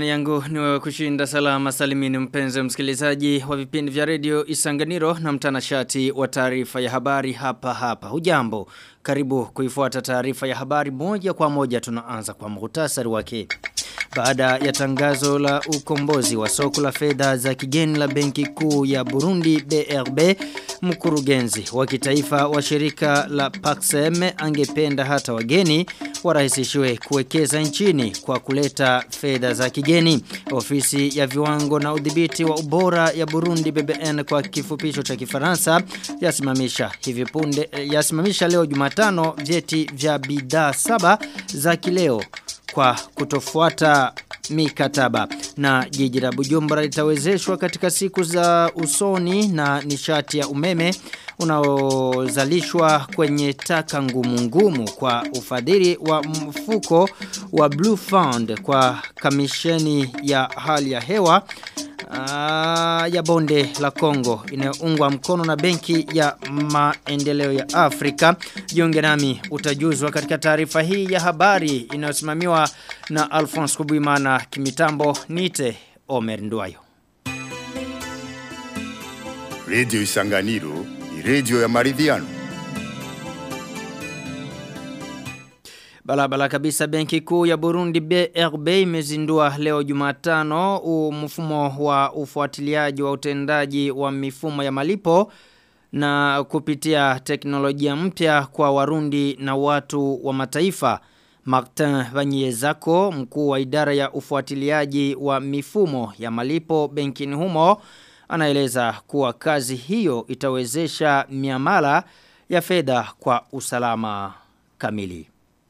Imani yangu ni wewe kushinda salama salimini mpenzi msikilizaji wa vipindi vya redio Isanganiro na mtanashati wa taarifa ya habari hapa hapa. Hujambo, karibu kuifuata taarifa ya habari moja kwa moja tunaanza kwa muhtasari wake. Baada ya tangazo la ukombozi wa soko la fedha za kigeni la benki kuu ya Burundi BRB, mkurugenzi wa kitaifa wa shirika la Paxem angependa hata wageni warahisishiwe kuwekeza nchini kwa kuleta fedha za kigeni. Ofisi ya viwango na udhibiti wa ubora ya Burundi BBN kwa kifupisho cha Kifaransa yasimamisha hivi punde yasimamisha leo Jumatano vyeti vya bidhaa saba za kileo kwa kutofuata mikataba na jiji la Bujumbura litawezeshwa katika siku za usoni na nishati ya umeme unaozalishwa kwenye taka ngumu ngumu kwa ufadhili wa mfuko wa Blue Fund kwa kamisheni ya hali ya hewa Aa, ya bonde la Kongo inayoungwa mkono na benki ya maendeleo ya Afrika. Jiunge nami utajuzwa katika taarifa hii ya habari inayosimamiwa na Alphonse Kubuimana kimitambo nite Omer Nduwayo. Radio Isanganiro ni radio ya maridhiano. Balabala kabisa benki kuu ya Burundi BRB imezindua leo Jumatano mfumo wa ufuatiliaji wa utendaji wa mifumo ya malipo na kupitia teknolojia mpya kwa warundi na watu wa mataifa. Martin Vanyezako, mkuu wa idara ya ufuatiliaji wa mifumo ya malipo benkini humo, anaeleza kuwa kazi hiyo itawezesha miamala ya fedha kwa usalama kamili.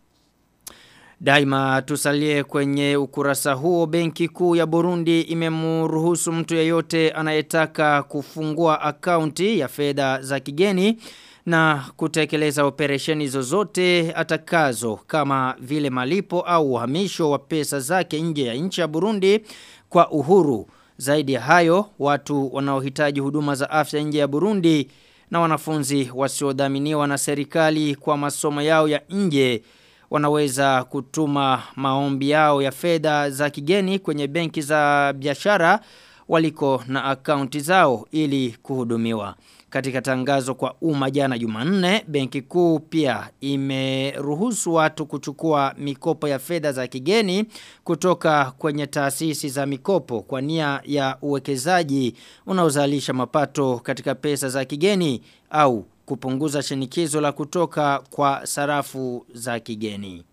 Daima tusalie kwenye ukurasa huo benki kuu ya Burundi imemruhusu mtu yeyote anayetaka kufungua akaunti ya fedha za kigeni na kutekeleza operesheni zozote atakazo kama vile malipo au uhamisho wa pesa zake nje ya nchi ya Burundi kwa uhuru. Zaidi ya hayo, watu wanaohitaji huduma za afya nje ya Burundi na wanafunzi wasiodhaminiwa na serikali kwa masomo yao ya nje wanaweza kutuma maombi yao ya fedha za kigeni kwenye benki za biashara waliko na akaunti zao ili kuhudumiwa. Katika tangazo kwa umma jana Jumanne, benki kuu pia imeruhusu watu kuchukua mikopo ya fedha za kigeni kutoka kwenye taasisi za mikopo kwa nia ya uwekezaji unaozalisha mapato katika pesa za kigeni au kupunguza shinikizo la kutoka kwa sarafu za kigeni.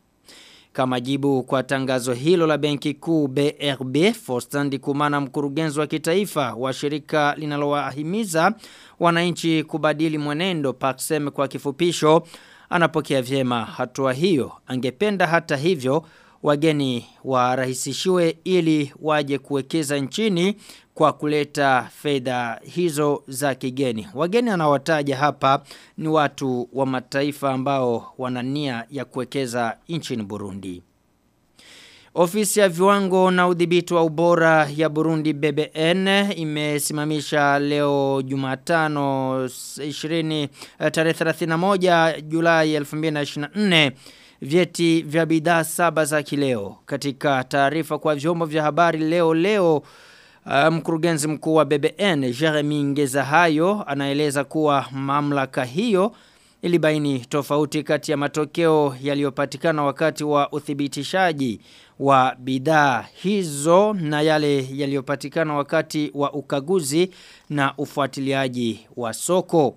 Kama jibu kwa tangazo hilo la benki kuu BRB, Faustin Kumana mkurugenzi wa kitaifa wa shirika linalowahimiza wananchi kubadili mwenendo Paxem kwa kifupisho, anapokea vyema hatua hiyo. Angependa hata hivyo wageni warahisishiwe ili waje kuwekeza nchini kwa kuleta fedha hizo za kigeni. Wageni anawataja hapa ni watu wa mataifa ambao wana nia ya kuwekeza nchini Burundi. Ofisi ya viwango na udhibiti wa ubora ya Burundi BBN imesimamisha leo Jumatano 20 tarehe 31 Julai 2024 vyeti vya bidhaa saba za kileo. Katika taarifa kwa vyombo vya habari leo leo mkurugenzi um, mkuu wa BBN Jeremy Ngezahayo anaeleza kuwa mamlaka hiyo ilibaini tofauti kati ya matokeo yaliyopatikana wakati wa uthibitishaji wa bidhaa hizo na yale yaliyopatikana wakati wa ukaguzi na ufuatiliaji wa soko.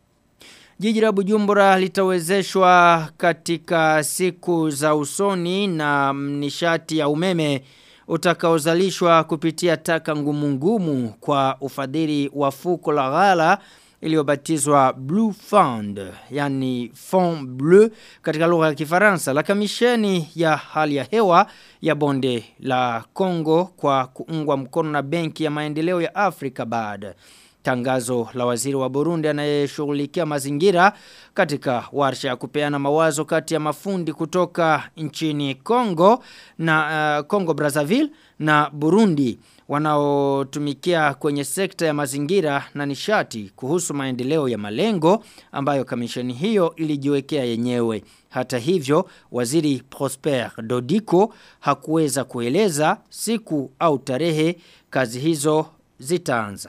Jiji la Bujumbura litawezeshwa katika siku za usoni na nishati ya umeme utakaozalishwa kupitia taka ngumu ngumu kwa ufadhili wa fuko la ghala iliyobatizwa Blue Fund, yani Fond Bleu katika lugha ya Kifaransa, la kamisheni ya hali ya hewa ya bonde la Kongo kwa kuungwa mkono na Benki ya Maendeleo ya Afrika BAD. Tangazo la waziri wa Burundi anayeshughulikia mazingira katika warsha ya kupeana mawazo kati ya mafundi kutoka nchini Kongo na uh, Kongo Brazzaville na Burundi wanaotumikia kwenye sekta ya mazingira na nishati kuhusu maendeleo ya malengo ambayo kamisheni hiyo ilijiwekea yenyewe. Hata hivyo, waziri Prosper Dodiko hakuweza kueleza siku au tarehe kazi hizo zitaanza.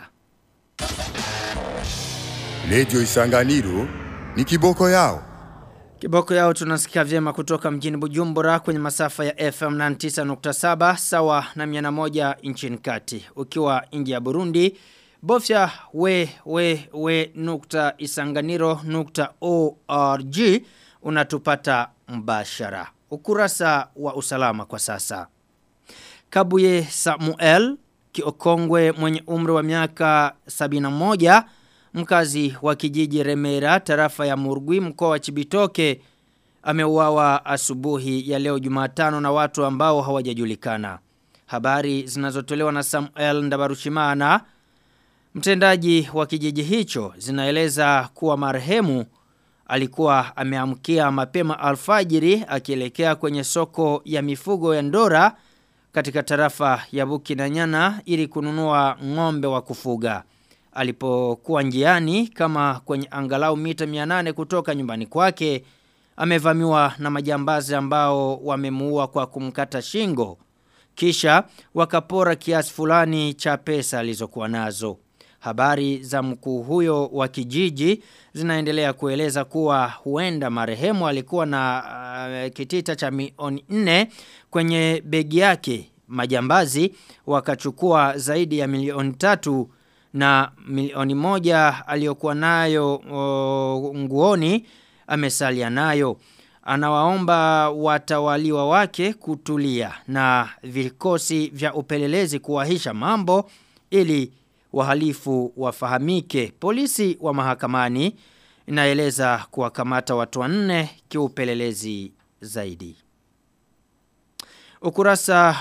Radio Isanganiro ni kiboko yao. Kiboko yao tunasikia vyema kutoka mjini Bujumbura kwenye masafa ya FM 99.7 sawa na 101 nchini kati. Ukiwa nje ya Burundi, bofya we we we nukta isanganiro nukta org unatupata mbashara. Ukurasa wa usalama kwa sasa. Kabuye Samuel Kiokongwe mwenye umri wa miaka 71 mkazi wa kijiji Remera tarafa ya Murgwi mkoa wa Chibitoke ameuawa asubuhi ya leo Jumatano na watu ambao hawajajulikana. Habari zinazotolewa na Samuel Ndabarushimana mtendaji wa kijiji hicho zinaeleza kuwa marehemu alikuwa ameamkia mapema alfajiri akielekea kwenye soko ya mifugo ya Ndora katika tarafa ya Bukinanyana ili kununua ng'ombe wa kufuga alipokuwa njiani kama kwenye angalau mita 800 kutoka nyumbani kwake amevamiwa na majambazi ambao wamemuua kwa kumkata shingo kisha wakapora kiasi fulani cha pesa alizokuwa nazo habari za mkuu huyo wa kijiji zinaendelea kueleza kuwa huenda marehemu alikuwa na uh, kitita cha milioni 4 kwenye begi yake majambazi wakachukua zaidi ya milioni tatu na milioni moja aliyokuwa nayo o, nguoni amesalia nayo. Anawaomba watawaliwa wake kutulia na vikosi vya upelelezi kuwahisha mambo ili wahalifu wafahamike. Polisi wa mahakamani inaeleza kuwakamata watu wanne kiupelelezi zaidi. Ukurasa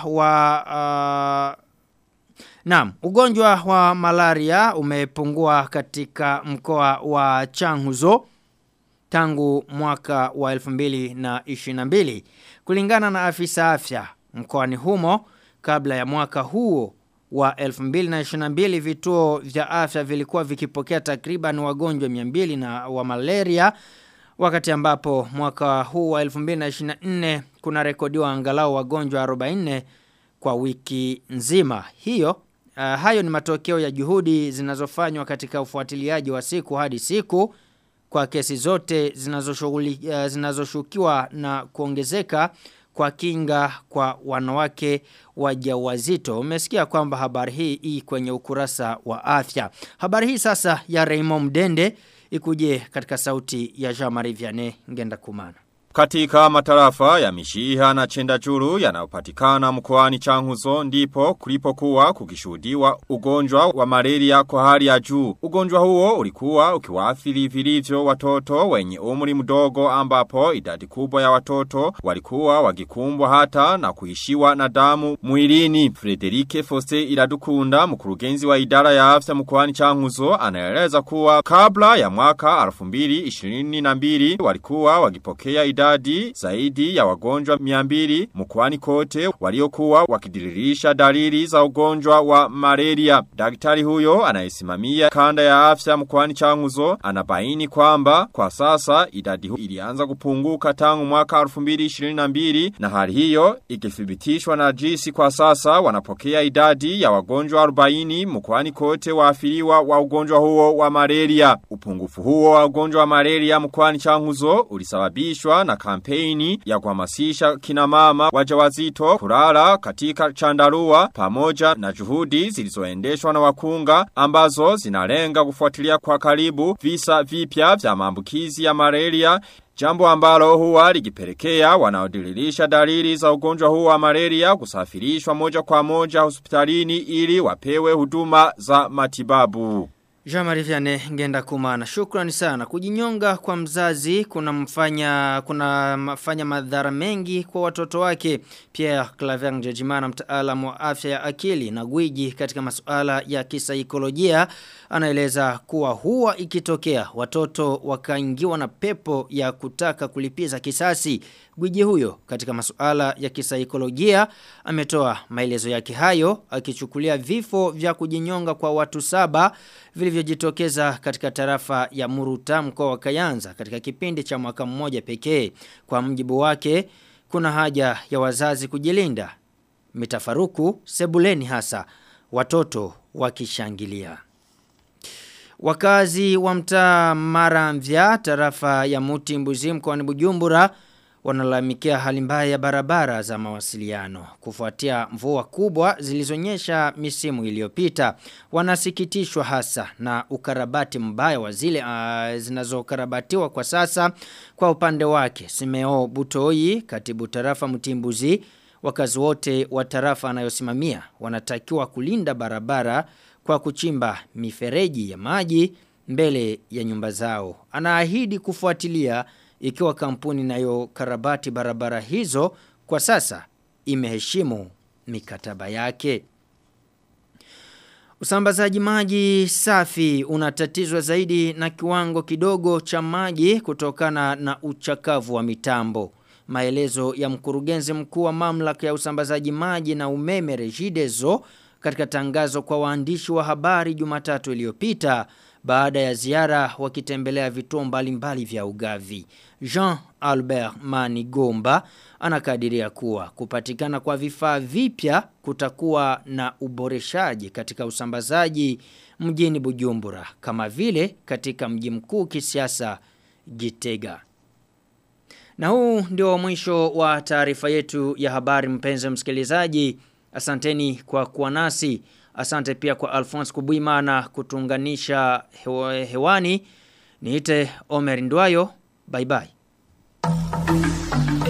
wa uh, Naam, ugonjwa wa malaria umepungua katika mkoa wa Changuzo tangu mwaka wa 2022. Kulingana na afisa afya mkoani humo kabla ya mwaka huo wa 2022 vituo vya afya vilikuwa vikipokea takriban wagonjwa 200 na wa malaria wakati ambapo mwaka huu wa 2024 kuna rekodiwa angalau wagonjwa 44 kwa wiki nzima. Hiyo Uh, hayo ni matokeo ya juhudi zinazofanywa katika ufuatiliaji wa siku hadi siku kwa kesi zote zinazoshughuli uh, zinazoshukiwa na kuongezeka kwa kinga kwa wanawake wajawazito. Umesikia kwamba habari hii hii kwenye ukurasa wa afya. Habari hii sasa ya Raymond Mdende ikuje katika sauti ya Jean-Marie Vianney ngenda kumana. Katika matarafa ya mishiha na chendajuru yanayopatikana mkoani Changuzo ndipo kulipokuwa kukishuhudiwa ugonjwa wa malaria kwa hali ya juu. Ugonjwa huo ulikuwa ukiwaathiri vilivyo watoto wenye umri mdogo ambapo idadi kubwa ya watoto walikuwa wakikumbwa hata na kuishiwa na damu mwilini. Frederike Foste Iradukunda mkurugenzi wa idara ya afya mkoani Changuzo anaeleza kuwa kabla ya mwaka 2022 walikuwa wakipokea idadi zaidi ya wagonjwa 200 mkoani kote waliokuwa wakidiririsha dalili za ugonjwa wa malaria. Daktari huyo anayesimamia kanda ya afya mkoani Changuzo anabaini kwamba kwa sasa idadi hu ilianza kupunguka tangu mwaka 2022 na hali hiyo ikithibitishwa na jisi kwa sasa wanapokea idadi ya wagonjwa 40 mkoani kote waafiriwa wa ugonjwa huo wa malaria. Upungufu huo wa ugonjwa wa malaria mkoani Changuzo ulisababishwa na kampeni ya kuhamasisha kina mama wajawazito kulala katika chandarua pamoja na juhudi zilizoendeshwa na wakunga ambazo zinalenga kufuatilia kwa karibu visa vipya vya maambukizi ya malaria Jambo ambalo huwa likipelekea wanaodililisha dalili za ugonjwa huu wa malaria kusafirishwa moja kwa moja hospitalini ili wapewe huduma za matibabu. Jamari Vianney ngenda kumana. Shukrani sana. Kujinyonga kwa mzazi kuna mfanya kuna mafanya madhara mengi kwa watoto wake. Pierre Claver Njejimana mtaalamu wa afya ya akili na gwiji katika masuala ya kisaikolojia anaeleza kuwa huwa ikitokea watoto wakaingiwa na pepo ya kutaka kulipiza kisasi. Gwiji huyo katika masuala ya kisaikolojia ametoa maelezo yake hayo akichukulia vifo vya kujinyonga kwa watu saba vilivyojitokeza katika tarafa ya Muruta mkoa wa Kayanza katika kipindi cha mwaka mmoja pekee. Kwa mjibu wake kuna haja ya wazazi kujilinda. Mitafaruku sebuleni hasa watoto wakishangilia. Wakazi wa mtaa Maramvya tarafa ya Muti Mbuzi mkoani Bujumbura wanalalamikia hali mbaya ya barabara za mawasiliano kufuatia mvua kubwa zilizonyesha misimu iliyopita wanasikitishwa hasa na ukarabati mbaya wa zile uh, zinazokarabatiwa kwa sasa kwa upande wake Simeo Butoi katibu tarafa Mtimbuzi wakazi wote wa tarafa anayosimamia wanatakiwa kulinda barabara kwa kuchimba mifereji ya maji mbele ya nyumba zao anaahidi kufuatilia ikiwa kampuni nayo karabati barabara hizo kwa sasa imeheshimu mikataba yake. Usambazaji maji safi unatatizwa zaidi na kiwango kidogo cha maji kutokana na uchakavu wa mitambo. Maelezo ya mkurugenzi mkuu wa mamlaka ya usambazaji maji na umeme Regideso katika tangazo kwa waandishi wa habari Jumatatu iliyopita baada ya ziara wakitembelea vituo mbalimbali vya ugavi. Jean Albert Manigomba anakadiria kuwa kupatikana kwa vifaa vipya kutakuwa na uboreshaji katika usambazaji mjini Bujumbura kama vile katika mji mkuu kisiasa Gitega. Na huu ndio mwisho wa taarifa yetu ya habari mpenzi msikilizaji. Asanteni kwa kuwa nasi. Asante pia kwa Alphonse Kubuimana kutunganisha hewa, hewani. Niite Omer Ndwayo. Bye bye.